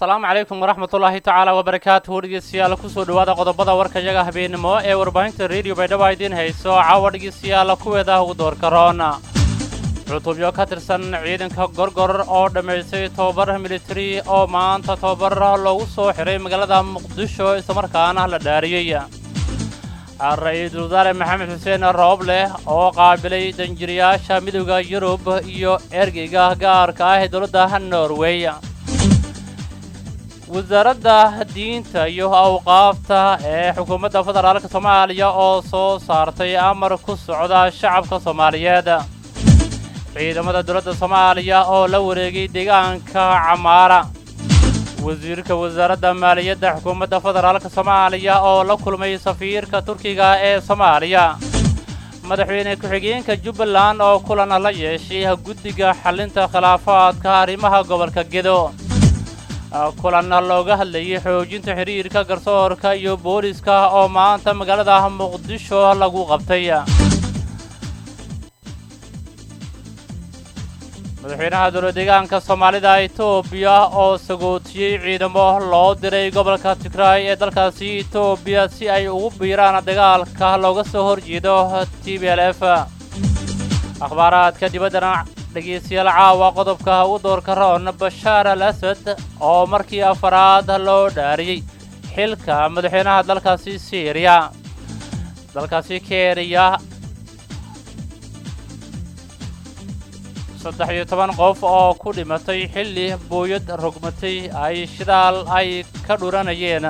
asalaamu calaykum waraxmatullaahi tacaala wabarakaatuhu dhegeystayaal kusoo dhowaada qodobada warkayaga habeenimo ee warbaahinta rediyo baydhabo idiin hayso caawa dhegeystayaal kuweeda ugu doorka roon cutubyo ka tirsan ciidanka gorgor oo dhammaystay tobabar militari oo maanta tobabar loogu soo xiray magaalada muqdisho islamarkaana la dhaariyey ra-iisul wasaare maxamed xuseen roobleh oo qaabilay danjiriyaasha midowda yurub iyo ergeyga gaarka ah ee dowladda norway wasaaradda diinta iyo awqaafta ee xukuumadda federaalka soomaaliya oo soo saartay amar ku socda shacabka soomaaliyeed ciidamada dowladda soomaaliya oo la wareegay deegaanka camaara wasiirka wasaaradda maaliyadda xukuumadda federaalka soomaaliya oo la kulmay safiirka turkiga ee soomaaliya madaxweyne ku-xigeenka jubbaland oo kulan la yeeshay guddiga xallinta khilaafaadka arrimaha gobolka gedo kulan looga hadlayay xoojinta xidhiirka garsoorka iyo booliska oo maanta magaalada muqdisho lagu qabtay madaxweynaha dowla deegaanka soomaalida etoobiya oo sagootiyey ciidamo loo diray gobolka tigraay ee dalkaasi etoobiya si ay ugu biiraan dagaalka looga soo horjeedo t b l f akhbaaraadka dibaddana dhegaystayaal caawa qodobka u doorka roon bashaar al asad oo markii afaraad loo dhaariyey xilka madaxweynaha dalkaasi syriya dalkaasi kenya saddex iyo toban qof oo ku dhimatay xilli booyad rogmatay ay shidaal ay ka dhuranayeen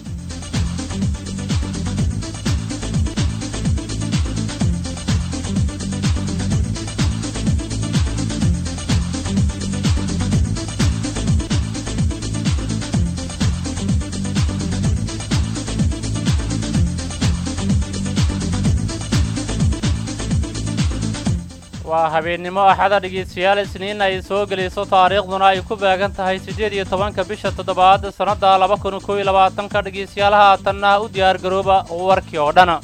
waa habeennimo axada dhegeystayaal isniin ay soo gelayso taariikhduna ay ku beegan tahay siddeed iyo tobanka bisha toddobaad sannadda laba kun kow iyo labaatanka dhegeystayaal haatanna u diyaar garooba warkii oo dhan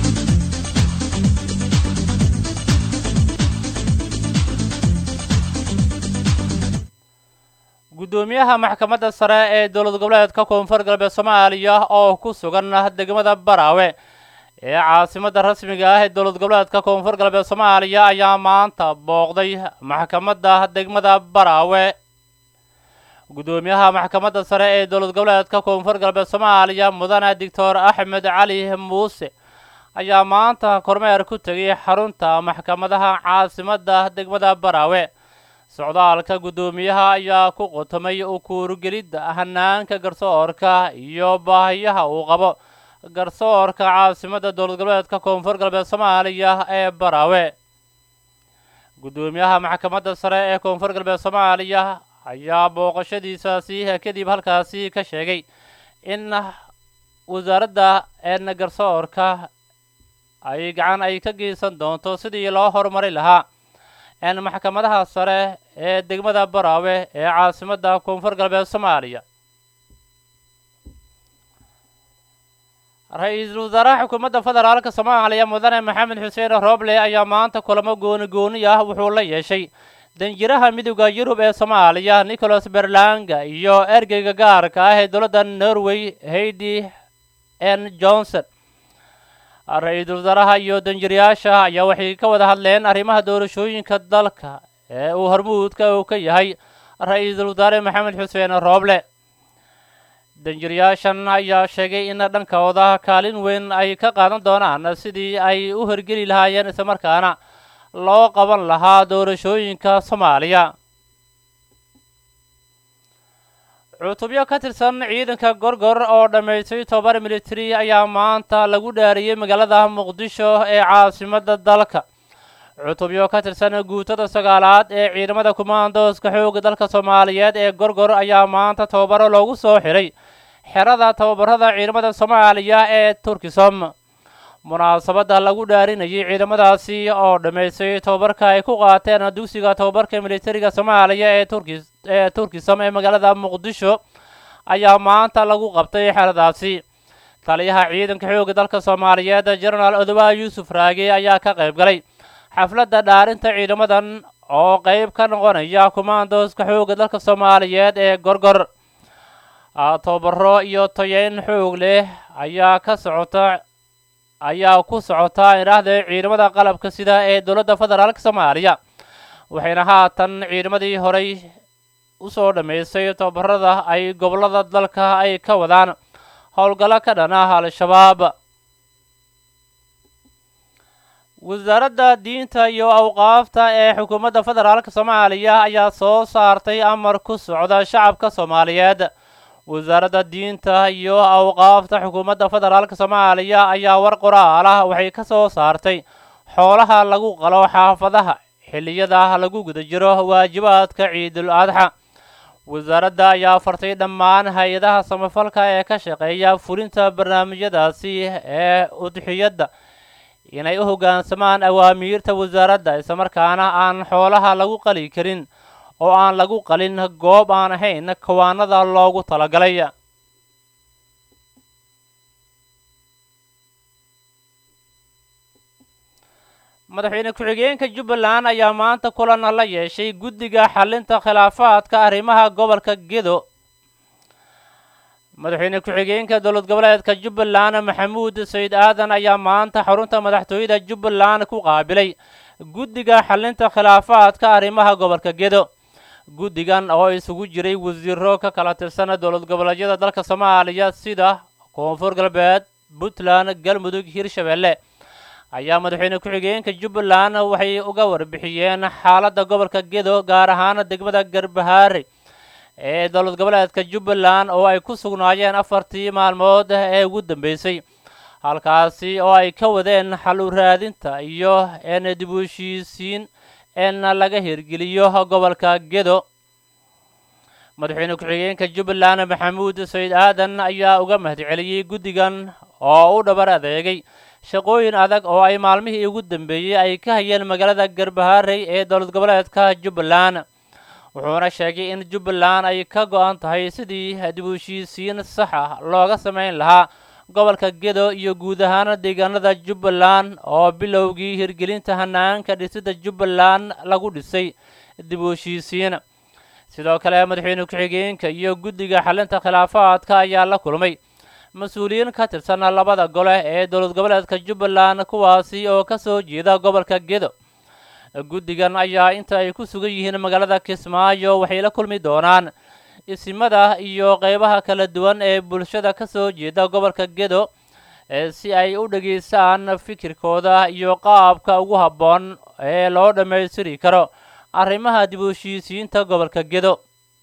guddoomiyaha maxkamadda sare ee dowlad goboleedka koonfur galbeed soomaaliya oo ku sugan degmada baraawe ee caasimadda rasmiga ah ee dowlad goboleedka koonfur galbeed soomaaliya ayaa maanta booqday maxkamadda degmada baraawe guddoomiyaha maxkamadda sare ee dowlad goboleedka koonfur galbeed soomaaliya mudane doctor axmed cali muuse ayaa maanta kormeer ku tegay xarunta maxkamadaha caasimadda degmada baraawe socdaalka guddoomiyaha ayaa ku qotomay ukuurugelidda hanaanka garsoorka iyo baahiyaha uu qabo garsoorka caasimadda dowlad goboleedka koonfur galbeed soomaaliya ee baraawe guddoomiyaha maxkamadda sare ee koonfur galbeed soomaaliya ayaa booqashadiisaasi kadib halkaasi ka sheegay in wasaaradda een garsoorka ay gacan ay ka geysan doonto sidii loo horumari lahaa een maxkamadaha sare ee degmada baraawe ee caasimadda koonfur galbeed soomaaliya ra-iisul wasaaraha xukuumadda federaalka soomaaliya mudane maxamed xuseen rooble ayaa maanta kulamo gooni gooni ah wuxuu la yeeshay danjiraha midowda yurub ee soomaaliya nicholas berlanga iyo ergeyga gaarka ah ee dowladda norway haidi n johnson ra-iisul wasaaraha iyo danjirayaasha ayaa waxay ka wada hadleen arrimaha doorashooyinka dalka ee uu hormuudka uu ka yahay ra-iisul wasaare maxamed xuseen rooble danjirayaashan ayaa sheegay in dhankooda kaalin weyn ay ka qaadan doonaan sidii ay u hirgeli lahaayeen islamarkaana loo qaban lahaa doorashooyinka soomaaliya cutubyo ka tirsan ciidanka gorgor oo dhammaystay tobabar militari ayaa maanta lagu dhaariyey magaalada muqdisho ee caasimadda dalka cutubyo ka tirsan guutada sagaalaad ee ciidamada kumaandooska xoogga dalka soomaaliyeed ee gorgor ayaa maanta tababaro loogu soo xiray xerada tababarada ciidamada soomaaliya ee turkisom munaasabadda lagu dhaarinayay ciidamadaasi oo dhammaystay tababarka ay ku qaateen dugsiga tababarka militariga soomaaliya ee turki ee turkisom ee magaalada muqdisho ayaa maanta lagu qabtay xeradaasi taliyaha ciidanka xoogga dalka soomaaliyeed jenaraal odowa yuusuf raage ayaa ka qayb galay xafladda dhaarinta ciidamadan oo qayb ka noqonaya kumaandooska xoogga dalka soomaaliyeed ee gorgor tobabaro iyo toyeyn xoog leh ayaa ka socota ayaa ku socota idhaahda ciidamada qalabka sida ee dowladda federaalk soomaaliya waxayna haatan ciidamadii horey usoo dhammaystay tababarada ay gobollada dalka ay ka wadaan howlgallo ka dhan ah al-shabaab wasaaradda diinta iyo awqaafta ee xukuumadda federaalk soomaaliya ayaa soo saartay amar ku socda shacabka soomaaliyeed wasaaradda diinta iyo awqaafta xukuumadda federaalk soomaaliya ayaa war qoraal ah waxay ka soo saartay xoolaha lagu qalo xaafadaha xilliyada lagu guda jiro waajibaadka ciidul adxa wasaaradda ayaa fartay dhammaan hay-adaha samafalka ee ka shaqeeya fulinta barnaamijyadaasi ee udxiyadda inay u hoggaansamaan awaamiirta wasaaradda islamarkaana aan xoolaha lagu qali karin oo aan lagu qalin goob aan ahayn kawaanada loogu talagalay madaxweyne ku-xigeenka jubbaland ayaa maanta kulan la yeeshay guddiga xalinta khilaafaadka arrimaha gobolka gedo madaxweyne ku-xigeenka dowlad goboleedka jubbaland maxamuud sayid aadan ayaa maanta xarunta madaxtooyada jubbaland ku qaabilay guddiga xalinta khilaafaadka arrimaha gobolka gedo guddigan oo isugu jiray wasiiro ka kala tirsan dowlad goboleedyada dalka soomaaliya sida koonfur galbeed puntland galmudug hirshabelle ayaa madaxweyne ku-xigeenka jubbaland waxay uga warbixiyeen xaaladda gobolka gedo gaar ahaan degmada garbahaare ee dowlad goboleedka jubbaland oo ay ku sugnaayeen afartii maalmood ee ugu dambeysay halkaasi oo ay ka wadeen xal u raadinta iyo een dib u heshiisiin een laga hirgeliyo gobolka gedo madaxweyne ku-xigeenka jubbaland maxamuud sayid aadan ayaa uga mahadceliyey guddigan oo u dhabar adeegay shaqooyin adag oo ay maalmihii ugu dambeeyey ay ka hayeen magaalada garbaharey ee dowlad goboleedka jubbaland wuxuuna sheegay in jubbaland ay ka go-an tahay sidii dib u heshiisiin sax ah looga samayn lahaa gobolka gedo iyo guud ahaan deegaanada jubbaland oo bilowgii hirgelinta hanaanka dhisidda jubbaland lagu dhisay dib u heshiisiin sidoo kale madaxweyne ku-xigeenka iyo guddiga xalinta khilaafaadka ayaa la kulmay mas-uuliyiin ka tirsan labada gole ee dowlad goboleedka jubbaland kuwaasi oo ka soo jeeda gobolka gedo guddigan ayaa inta ay ku sugan yihiin magaalada kismaayo waxay la kulmi doonaan isimada iyo qeybaha kala duwan ee bulshada ka soo jeeda gobolka gedo si ay u dhegaystaan fikirkooda iyo qaabka ugu habboon ee loo dhammaystiri karo arrimaha dib u heshiisiinta gobolka gedo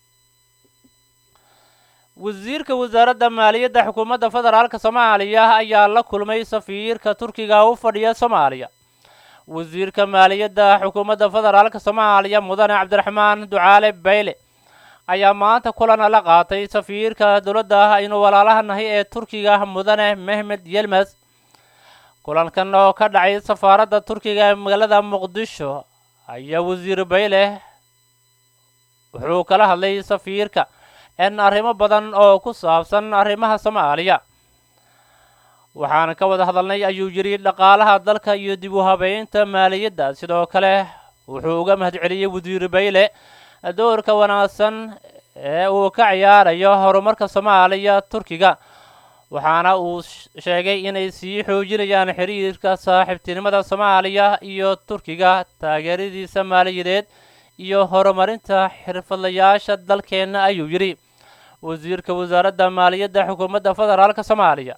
wasiirka wasaaradda maaliyadda xukuumadda federaalk soomaaliya ayaa la kulmay safiirka turkiga u fadhiya soomaaliya wasiirka maaliyadda xukuumadda federaalk soomaaliya mudane cabdiraxmaan ducaale bayle ayaa maanta kulan la qaatay safiirka dowladda aynu walaalaha nahay ee turkiga mudane mehmed yelmes kulankan oo ka dhacay safaaradda turkiga ee magaalada muqdisho ayaa wasiir bayle wuxuu kala hadlay safiirka in arrimo badan oo ku saabsan arrimaha soomaaliya waxaan ka wada hadalnay ayuu yidhi dhaqaalaha dalka iyo dib u habeynta maaliyadda sidoo kale wuxuu uga mahadceliyey wasiir bayle doorka wanaagsan ee uu ka ciyaarayo horumarka soomaaliya turkiga waxaana uu sheegay inay sii xoojinayaan xiriirka saaxiibtinimada soomaaliya iyo turkiga taageeradiisa maaliyadeed iyo horumarinta xirfadlayaasha dalkeenna ayuu yidhi wasiirka wasaaradda maaliyadda xukuumadda federaalk soomaaliya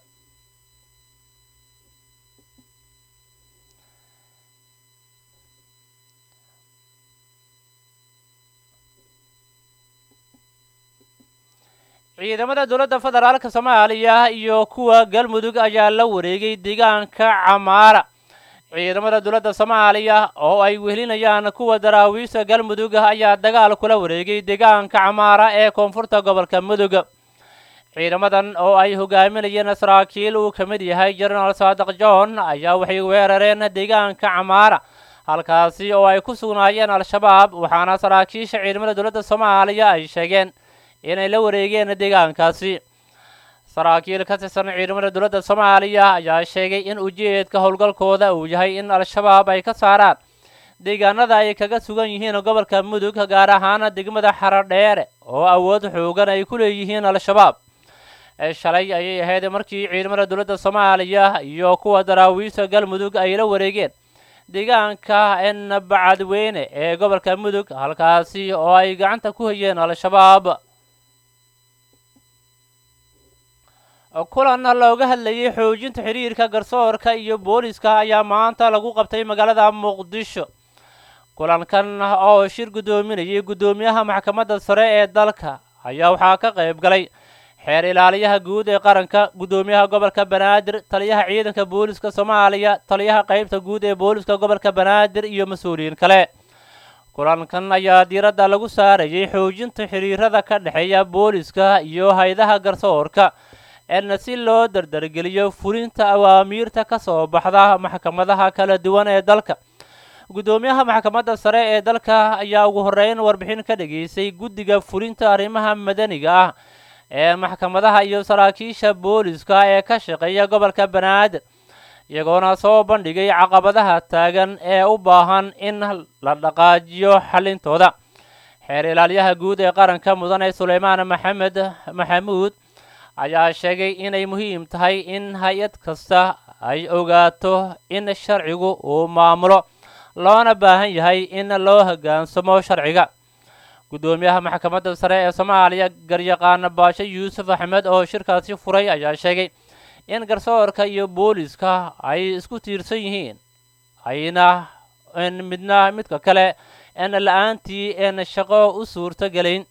ciidamada dowladda federaalk soomaaliya iyo kuwa galmudug ayaa la wareegay deegaanka camaara ciidamada dowladda soomaaliya oo ay wehelinayaan kuwa daraawiista galmudug ayaa dagaal kula wareegay deegaanka camaara ee koonfurta gobolka mudug ciidamadan oo ay hogaaminayeen saraakiil uu ka mid yahay jenaraal saadiq john ayaa waxay weerareen deegaanka camaara halkaasi oo ay ku sugnaayeen al-shabaab waxaana saraakiisha ciidamada dowladda soomaaliya ay sheegeen inay la wareegeen deegaankaasi saraakiil ka tirsan ciidamada dowladda soomaaliya ayaa sheegay in ujeedka howlgalkooda uu yahay in al-shabaab ay ka saaraan deegaanada ay kaga sugan yihiin gobolka mudug gaar ahaan degmada xaradheere oo awood xoogan ay ku leeyihiin al-shabaab shalay ayay ahayd markii ciidamada dowladda soomaaliya iyo kuwa daraawiishta galmudug ay la wareegeen deegaanka en bacadweyne ee gobolka mudug halkaasi oo ay gacanta ku hayeen al-shabaab kulan looga hadlayay xoojinta xiriirka garsoorka iyo booliska ayaa maanta lagu qabtay magaalada muqdisho kulankan oo shir guddoominayay guddoomiyaha maxkamadda sare ee dalka ayaa waxaa ka qayb galay xeer ilaaliyaha guud ee qaranka guddoomiyaha gobolka banaadir taliyaha ciidanka booliska soomaaliya taliyaha qaybta guud ee booliska gobolka banaadir iyo mas-uuliyiin kale kulankan ayaa diiradda lagu saarayay xoojinta xiriirada ka dhexeeya booliska iyo hay-adaha garsoorka en si loo dardargeliyo fulinta awaamiirta ka soo baxda maxkamadaha kala duwan ee dalka guddoomiyaha maxkamadda sare ee dalka ayaa ugu horreyn warbixin ka dhageysay guddiga fulinta arrimaha madaniga ah ee maxkamadaha iyo saraakiisha booliska ee ka shaqeeya gobolka banaadir iyagoona soo bandhigay caqabadaha taagan ee u baahan in la dhaqaajiyo xallintooda xeer ilaalyaha guud ee qaranka mudane suleymaan maxamed maxamuud ayaa sheegay inay muhiim tahay in hay-ad kasta ay ogaato in sharcigu uu maamulo loona baahan yahay in loo hoggaansamo sharciga guddoomiyaha maxkamadda sare ee soomaaliya garyaqaan baashe yuusuf axmed oo shirkaasi furay ayaa sheegay in garsoorka iyo booliska ay isku tiirsan yihiin ayna n midna midka kale en la-aantii en shaqo u suurto gelayn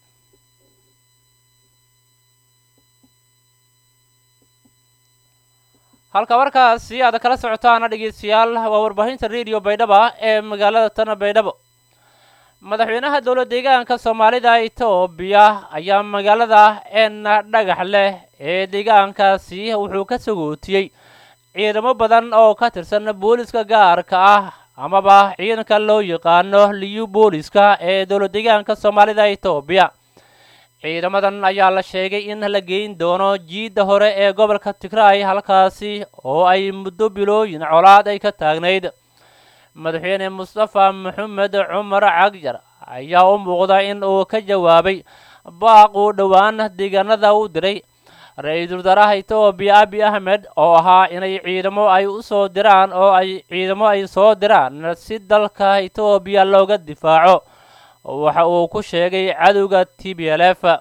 halka markaasi aad kala socotaana dhegeystayaal waa warbaahinta rediyo baydhaba ee magaalada tana baydhabo madaxweynaha dowla deegaanka soomaalida etoobiya ayaa magaalada en dhagax leh ee deegaankaasi wuxuu ka sagootiyey ciidamo badan oo ka tirsan booliska gaarka ah amaba ciidanka loo yaqaano liyu booliska ee dowla deegaanka soomaalida etoobiya ciidamadan ayaa la sheegay in la geyn doono jiidda hore ee gobolka tigraay halkaasi oo ay muddo bilooyin colaad ay ka taagnayd madaxweyne mustafa maxamed cumar cagjar ayaa u muuqda in uu ka jawaabay baaq uu dhowaan deegaanada u diray ra-iisul wasaaraha etoobiya abi ahmed oo ahaa inay ciidamo ay u soo diraan oo ay ciidamo ay soo diraan si dalka etoobiya looga difaaco waxa uu ku sheegay cadowga t b l f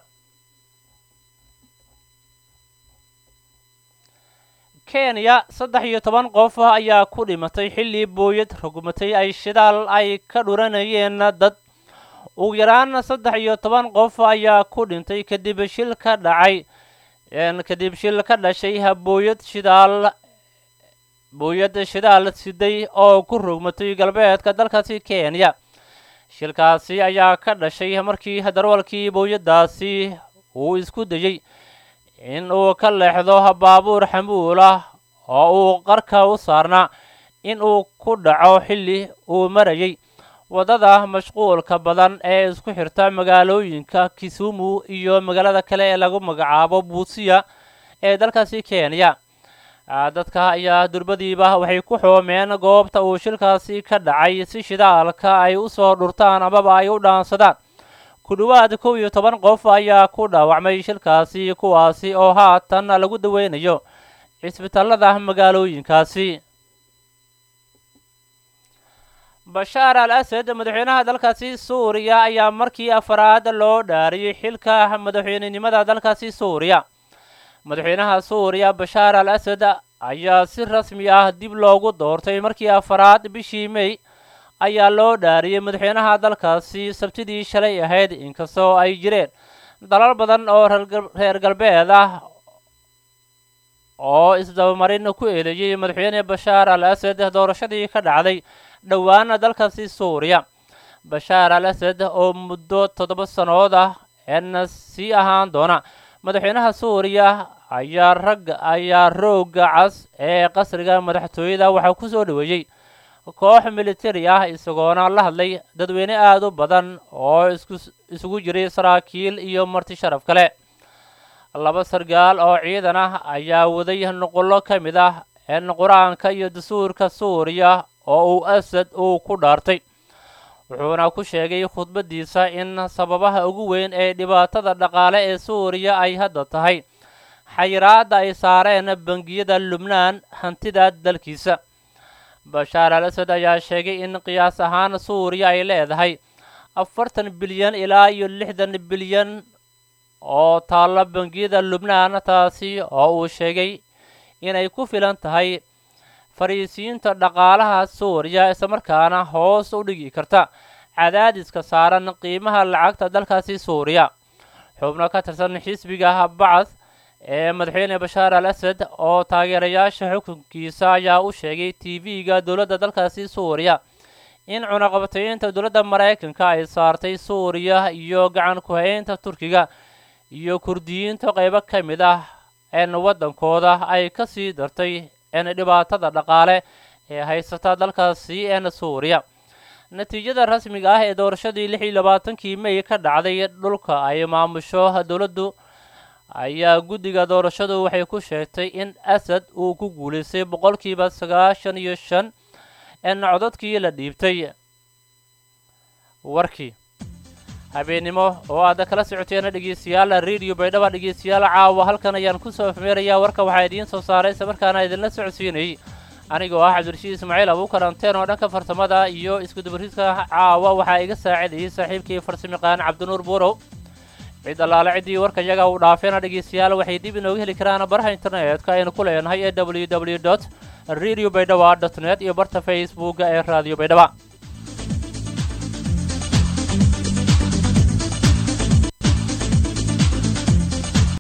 kenya saddex iyo toban qof ayaa ku dhimatay xilli booyad rogmatay ay shidaal ay ka dhuranayeen dad ugu yaraan saddex iyo toban qof ayaa ku dhintay kadib shil ka dhacay kadib shil ka dhashay booyad shidaal booyad shidaal siday oo ku rogmatay galbeedka dalkaasi kenya shilkaasi ayaa ka dhashay markii darwalkii booyadaasi uu isku dayey in uu ka leexdo baabuur xamuul ah oo uu qarka u saarnaa in uu ku dhaco xilli uu marayay waddada mashquulka badan ee isku xirta magaalooyinka kisumu iyo magaalada kale ee lagu magacaabo buusiya ee dalkaasi kenya dadka ayaa durbadiiba waxay ku xoomeen goobta uu shilkaasi ka dhacay si shidaalka ay u soo dhurtaan amaba ay u dhaansadaan ku dhowaad kow iyo toban qof ayaa ku dhaawacmay shilkaasi kuwaasi oo haatan lagu daweynayo cisbitaalada magaalooyinkaasi bashaar al asad madaxweynaha dalkaasi suuriya ayaa markii afaraad loo dhaariyey xilka madaxweynenimada dalkaasi suuriya madaxweynaha suuriya bashaar al asad ayaa si rasmi ah dib loogu doortay markii afaraad bishii mey ayaa loo dhaariyey madaxweynaha dalkaasi sabtidii shalay ahayd inkastoo ay jireen dalal badan oo reer galbeed ah oo isdabamarin ku eedeeyey madaxweyne bashaar al asad doorashadii ka dhacday dhowaana dalkaasi suuriya bashaar al asad oo muddo toddoba sannood ah eena sii ahaan doona madaxweynaha suuriya ayaa rag ayaa roogga cas ee qasriga madaxtooyada waxaa ku soo dhoweeyey koox militari ah isagoona la hadlay dadweyne aada u badan oo isku isugu jiray saraakiil iyo marti sharaf kale laba sargaal oo ciidan ah ayaa waday nuqullo ka mid ah een qur-aanka iyo dastuurka suuriya oo uu asad uu ku dhaartay wuxuuna ku sheegay khudbaddiisa in sababaha ugu weyn ee dhibaatada dhaqaale ee suuriya ay hadda tahay xayiraadda ay saareen bangiyada lubnaan hantida dalkiisa bashaar al asad ayaa sheegay in qiyaas ahaan suuriya ay leedahay afartan bilyan ilaa iyo lixdan bilyan oo taalla bangiyada lubnaan taasi oo uu sheegay inay ku filan tahay fariisiinta dhaqaalaha suuriya islamarkaana hoos u dhigi karta cadaadiska saaran qiimaha lacagta dalkaasi suuriya xubno ka tirsan xisbiga bacad ee madaxweyne bashaar al asad oo taageerayaasha xukunkiisa ayaa u sheegay t v-ga dowladda dalkaasi suuriya in cunaqabataynta dowladda maraykanka ay saartay suuriya iyo gacan ku-haynta turkiga iyo kurdiyiinta qaybo ka mid ah een waddankooda ay ka sii dartay een dhibaatada dhaqaale ee haysata dalkaasi een suuriya natiijada rasmiga ah ee doorashadii lix iyo labaatankii may ka dhacday dhulka ay maamusho dowladdu ayaa guddiga doorashadu waxay ku sheegtay in asad uu ku guulaystay boqolkiiba sagaashan iyo shan een codadkii la dhiibtay warkii habeennimo oo aad kala socoteena dhegeystayaal radio baydhaba dhegeystayaal caawa halkan ayaan kusoo afmeerayaa warka waxaa idiin soo saaray isla markaana idinla socodsiinayay anigoo ah cabdirashiid ismaaciil abuukar anteen oo dhanka farsamada iyo iskudubaridka caawa waxaa iga saacidayay saaxiibkii farsamayaqaan cabdinuur buurow cid allaale ciddii warka iyaga uu dhaafeena dhegeystayaal waxay dib inooga heli karaan baraha internetka aynu ku leenahay ee w w dot radio baydhaba dot net iyo barta facebooka ee radio baydhaba